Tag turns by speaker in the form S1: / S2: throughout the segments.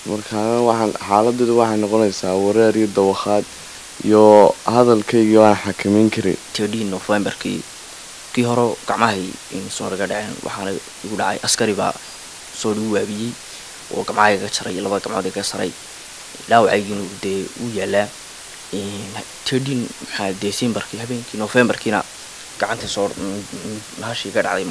S1: markaana waxaan xaaladeedu waxay noqonaysaa wareer iyo dawakhaad iyo hadalkaygii waan xakameyn karay
S2: tedii novemberkii kii hore gacmahay soo naga dhaceen waxaana igu dhacay askari baa soo igu waabiyey oo gacmahayga jaray laba gacmood iga saray dhaawacaygiina dee u yaalaa tedin maxaa decemberkii habeenkii novemberkiina gacanta soo nahashii iga dhacday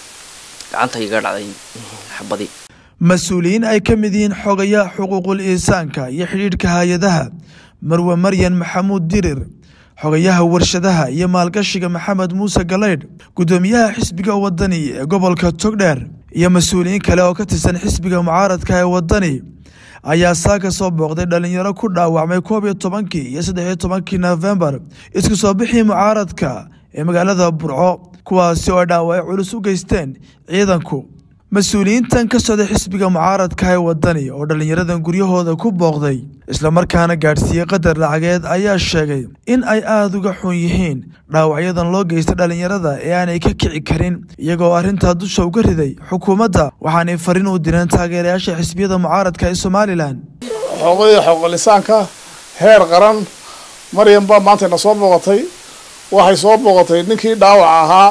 S2: gacanta iga dhacday xabadii
S3: mas-uuliyiin ay ka mid yihiin xogayaha xuquuqul insaanka iyo xidhiidhka hay-adaha marwe maryan maxamuud dirir xogayaha warshadaha iyo maalgashiga maxamed muuse galeydh guddoomiyaha xisbiga wadani ee gobolka togdheer iyo mas-uuliyiin kale oo ka tirsan xisbiga mucaaradka ee wadani ayaa saaka soo booqday dhalinyaro ku dhaawacmay koob iyo tobankii iyo saddex iyo tobankii nofembar isku soo bixii mucaaradka ee magaalada burco kuwaasi oo dhaawacyo culus u geysteen ciidanku mas-uuliyiintan ka socday xisbiga mucaaradka ee wadani oo dhallinyaradan guryahooda ku booqday islamarkaana gaadhsiiyey qadar lacageed ayaa sheegay in ay aada uga xun yihiin dhaawacyadan loo geystay dhallinyarada ee aanay ka kici karin iyagoo arrintaa dusha uga riday xukuumadda waxaanay fariin u direen taageerayaasha xisbiyada mucaaradka ee somalilan
S4: xoogada xooqolisaanka heer qaran maryan baa maanta ina soo booqatay waxay soo booqatay ninkii dhaawaca ahaa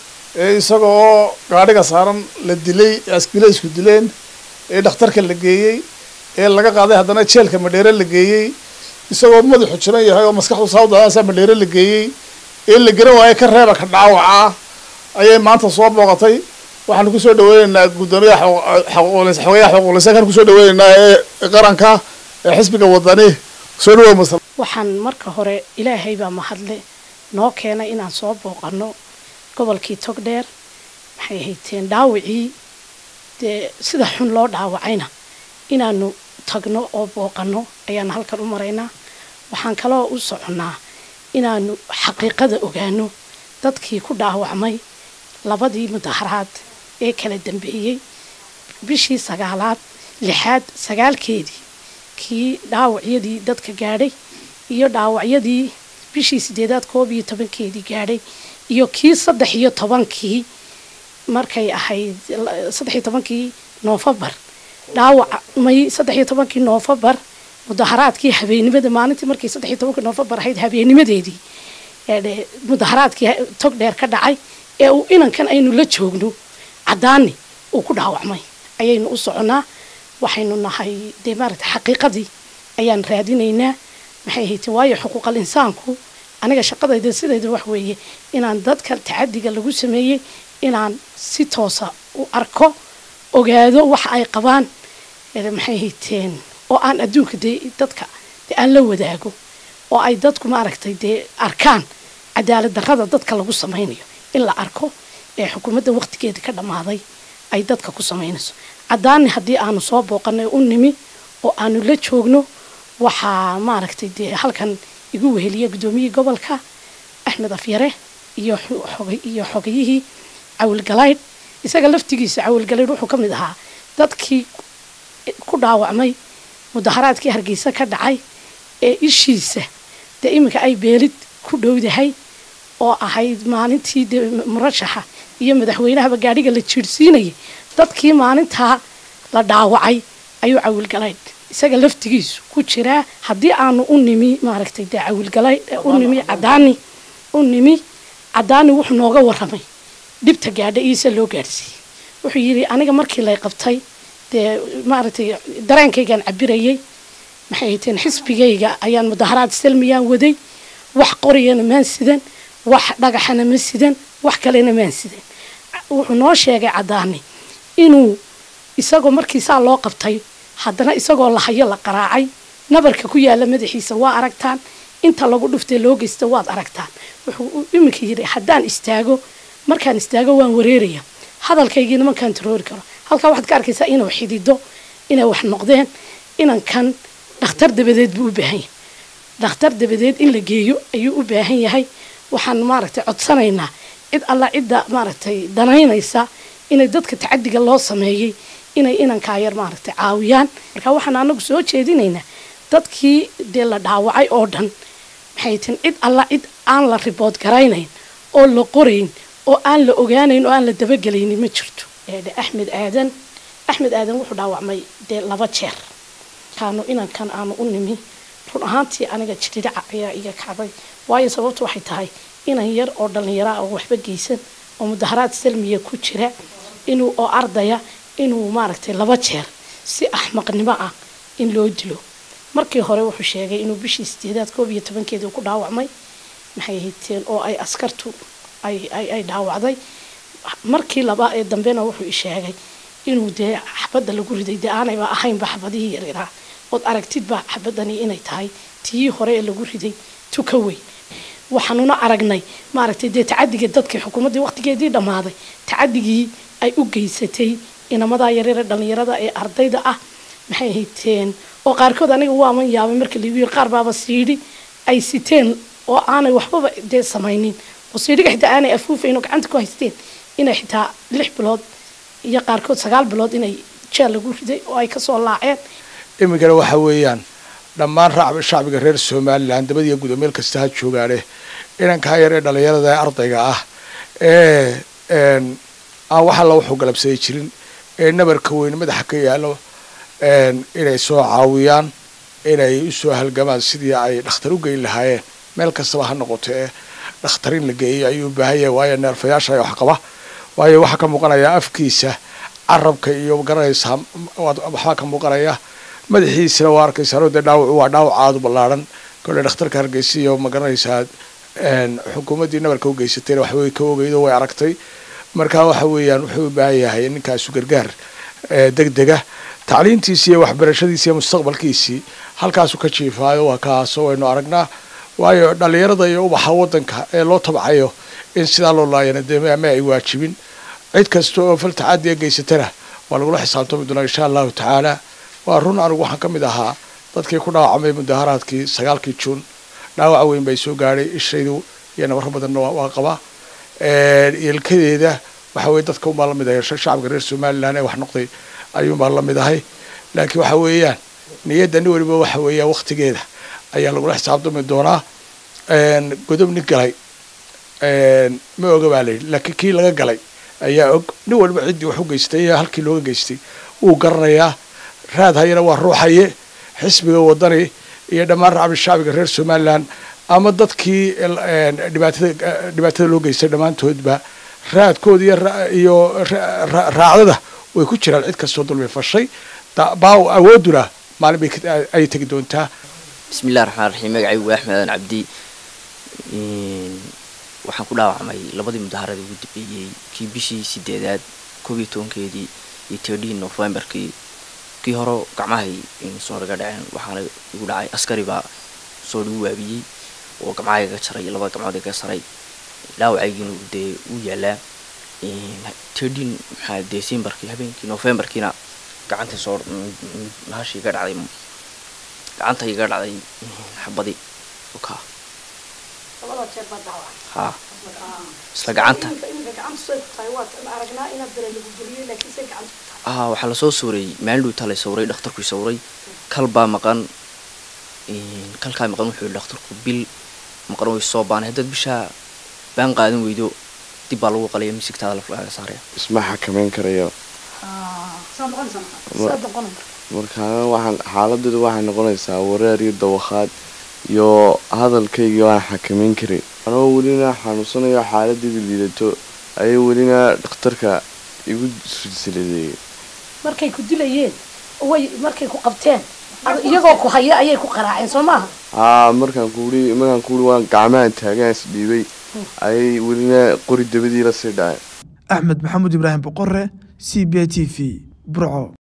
S4: ee isaga oo gaadhiga saaran la dilay asbilaysku dileen ee dhakhtarka la geeyey ee laga qaaday haddana jeelka madheere la geeyey isagoo madaxu jiran yahay oo maskaxdu saawdaaasa madheere la geeyey ee la garan waayo ka reeba ka dhaawaca ayay maanta soo booqatay waxaanu kusoo dhaweyneynaa guddoomiyaha xogayaha xuquuqlisaankaan kusoo dhaweyneynaa ee qaranka ee xisbiga wadani soo dhawow masal
S5: waxaan marka hore ilaahay baa mahadle noo keenay inaan soo booqano gobolkii togdheer maxay hayteen dhaawacii dee sida xun loo dhaawacayna inaanu tagno oo booqano ayaanu halkan u maraynaa waxaan kaloo u soconnaa inaanu xaqiiqada ogaano dadkii ku dhaawacmay labadii mudaharaad ee kala dambeeyey bishii sagaalaad lixaad sagaalkeedii kii dhaawacyadii dadka gaadhay iyo dhaawacyadii bishii sideedaad koob iyo tobankeedii gaadhay iyo kii saddex iyo tobankii markay ahayd saddex iyo tobankii noofembar dhaawacmay saddex iyo tobankii noofembar mudaharaadkii habeennimada maalintii markay saddex iyo tobankii noofembar ahayd habeennimadeedii mudaharaadkii tog dheer ka dhacay ee uu inankan aynu la joogno caddaani uu ku dhaawacmay ayaynu u soconaa waxaynu nahay dee maaragta xaqiiqadii ayaan raadinaynaa maxay haytee waayo xuquuqal insaanku aniga shaqadayda sidayda wax weeye inaan dadka tacadiga lagu sameeyey inaan si toosa u arko ogaado waxa ay qabaan maxay hayteen oo aan adduunka dee dadka dee aan la wadaago oo ay dadku maaragtay dee arkaan cadaalad darrada dadka lagu samaynayo in la arko ee xukuumadda waqtigeeda ka dhammaaday ay dadka ku samaynayso caddaani haddii aanu soo booqanay u nimi oo aanu la joogno waxaa maaragtay dee halkan igu weheliya guddoomiyihii gobolka axmed afyare iyo iyo xogayihii cawilgalaydh isaga laftigiisa cawilgalaydh wuxuu ka mid ahaa dadkii ku dhaawacmay mudaharaadkii hargeysa ka dhacay ee ishiisa dee iminka ay beelid ku dhowdahay oo ahayd maalintii dee murashaxa iyo madaxweynahaba gaadhiga la jiirhsiinayay dadkii maalintaa la dhaawacay ayuu cawilgalaydh isaga laftigiisu ku jiraa haddii aanu u nimi maaragtay dee cawilgalay u nimi cadaani u nimi cadaani wuxuu nooga waramay dhibta gaadha iisa loo gaadhsiiyey wuxuu yidhi aniga markii lay qabtay dee maaragtay dareenkaygaan cabirayay maxay hayteen xisbigayga ayaan mudaharaad salmiyaan waday wax qoriyana maan sidan wax dhagaxana ma sidan wax kalena maan sidan wuxuu noo sheegay cadaani inuu isagoo markiisaa loo qabtay haddana isagoo lahayo la qaraacay nabarka ku yaala madaxiisa waa aragtaan inta lagu dhuftay loo geysta waad aragtaan wuxuu iminka yidhi haddaan istaago markaan istaago waan wareeraya hadalkaygiina ma kantaroori karo halkaa waxaad ka arkaysaa inuu xidido inay wax noqdeen inankan dhakhtar dabadeed buu u baahan yahay dhakhtar dabadeed in la geeyo ayuu u baahan yahay waxaan maaragtay codsanaynaa cid alla cidda maaragtay danaynaysa inay dadka tacadiga loo sameeyey inay inankaa yar maaragtay caawiyaan marka waxaan anagu soo jeedinaynaa dadkii dee la dhaawacay oo dhan maxay tin cid alla cid aan la ribood garaynayn oo la qorayn oo aan la ogaanayn oo aan la dabagelaynin ma jirto axmed aadan axmed aadan wuxuu dhaawacmay dee laba jeer kaanu inankan aanu u nimi run ahaantii aniga jiridhaca ayaa iga kacday waayo sababtu waxay tahay inan yar oo dhallinyara ah oo waxba geysan oo mudaharaad salmiya ku jira inuu oo ardaya inuu maaragtay laba jeer si axmaqnimo ah in loo dilo markii hore wuxuu sheegay inuu bishii sideedaad koob iyo tobankeedii ku dhaawacmay maxay hayteen oo ay askartu ay ay ay dhaawacday markii laba ee dambena wuxuu i sheegay inuu dee xabadda lagu riday dee aanayba ahaynba xabadihii yaryaraha ood aragtidba xabadani inay tahay tii hore ee lagu riday tuka weyn waxaanuna aragnay maaragtay dee tacadiga dadkii xukuumaddii waqtigeedii dhammaaday tacadigii ay u geysatay inamadaa yaryare dhallinyarada ee ardayda ah maxay hayteen oo qaarkood aniga waaman yaabay marka lagu yiri qaar baaba siidhi ay siteen oo aanay waxbaba dee samaynin oo siidhiga xitaa aanay afuufayn oo gacanta ku haysteen inay xitaa lix bilood iyo qaarkood sagaal bilood inay jeel lagu riday oo ay kasoo laaceen
S6: iminkana waxa weeyaan dhammaan racbi shacbiga reer somalilan dabadiiyo gudo meel kasta ha joogaane inankaa yar ee dhallinyarada ee ardayga ah ee aan wax alla wuxuu galabsaday jirin ee nabarka weyn madaxa ka yaalo inay soo caawiyaan inay usoo halgamaan sidii ay dhakhtar u geyn lahaayeen meel kastaba ha noqoto ee dhakhtar in la geeyo ayuu u baahan yahay waayo neerfayaasha wax qaba waayo waxaa ka muuqanaya afkiisa carabka iyo garanaysaa waxbaa ka muuqanaya madaxiisana waa arkaysaa dee dhaawacu waa dhaawac aada u ballaarhan kole dhakhtarka hargeysa iyo ma garanaysaa xukuumaddii nabarka u geysatayna waxbay ka ogeydo way aragtay marka waxa weeyaan wuxuu u baahan yahay ninkaasu gargaar deg dega tacliintiisii iyo waxbarashadiisi iyo mustaqbalkiisii halkaasu ka jiifaayo waa kaasoo waynu aragnaa waayo dhallinyarada iyo ubaxa waddanka ee loo tabcayo in sidaa loo laayana dee ama ay waajibin cid kasta oo fal tacadiya geysatana waa lagula xisaabtami doonaa insha allahu tacaala waa run anigu waxaan ka mid ahaa dadkii ku dhaawacmay mudaharaadkii sagaalkii juun dhaawac weyn bay soo gaadhay ishaydu iyo nabaro badanna waa qabaa yeelkadeeda waxa weye dadka unbaa lamid ahay shacabka reer somalilan ee wax noqday ayuunbaa lamid ahay laakiin waxa weeyaan niyadda nin waliba waxa weeyaan waktigeeda ayaa lagula xisaabtami doonaa godob nin galay ma oga baa layidhi laakiin kii laga galay ayaa og nin waliba ciddii wax u geystay iyo halkii looga geystay wuu garanayaa raad hayana waa ruuxaye xisbiga wadani iyo dhammaan racbi shacbiga reer somalilan ama dadkii dhibaatada dhibaatada loo geystay dhammaantoodba raadkooda iyo iyo raacdada way ku jiraan cid kastoo dulmi fashay baaw awooduna maalin bay ayay tegi doontaa
S2: bismillahi raxmaan raxiim magacaygu waa axmed aadan cabdi waxaan ku dhaawacmay labadii mudaharada ugu dambeeyey kii bishii sideedaad koob iyo tobankeedii iyo tirdhii novembarkii kii hore gacmahay soo naga dhaceen waxaana igu dhacay askari baa soo dhigu waabiyey oo gacmaha iga jaray labada gacmood iga saray dhaawacaygiina dee uu yaalaa tirdhin maxaa decembarkii habeenkii novembarkiina gacanta soo hashi iga dhacday gacanta iga dhacday xabadii ka ha isla gacanta ah waxaa lasoo sawray maalin dhowtaa la sawray dhakhtarkui sawray kal baa maqan kalkaa maqan wuxuu yihi dhakhtarku bil maqan way soo baanay haddaad bishaa baan qaadan weydo dib baa lagu qalaya misigtaada laflaaga saaraya
S1: isma xakameyn karayo markaa waxaan xaaladeedu waxay noqonaysaa wareer iyo dawakhaad iyo hadalkayga waan xakameyn karay anoo welina xanuunsanayo xaaladeeda liidato ayay welina dhakhtarka igu silsiladeeyay
S5: markay ku dilayeen way markay ku qabteen iyagoo ku haya ayay ku qaraaceen soo maaha
S1: haa markaan kuui markaan kuui waan gacmahan taagaan is dhiibay ayay welina qori dabadii la sii dhaceen
S3: axmed maxamuud ibraahim boqore c b t v burco